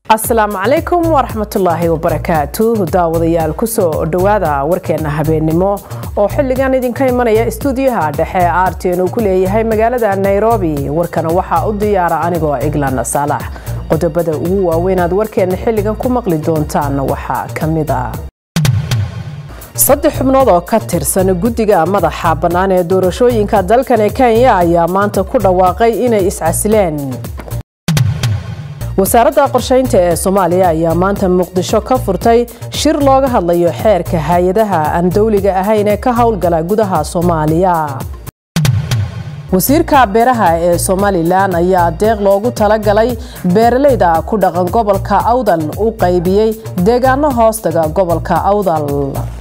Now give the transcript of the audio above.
asalaamu calaykum waraxmatullaahi wabarakaatu daawadayaal kusoo dhowaada warkeena habeennimo oo xilligan idinka imanaya istuudiyaha dhexe aartin uu ku leeyahay magaalada nairobi warkana waxaa u diyaara anigoo iglan saalax qodobada ugu waaweynaad warkeena xilligan ku maqli doontaan waxaa ka mid a saddex xubnood oo ka tirsan guddiga madaxa bannaan ee doorashooyinka dalkani kenya ayaa maanta ku dhawaaqay inay iscasileen wasaaradda qorshaynta ee soomaaliya ayaa maanta muqdisho ka furtay shir looga hadlayo xeerka hay-adaha aan dowliga ahayn ee ka howlgala gudaha soomaaliya wasiirka beeraha ee somalilan ayaa deeq loogu talagalay beeralayda ku dhaqan gobolka awdal u qaybiyey deegaano hoostaga gobolka awdal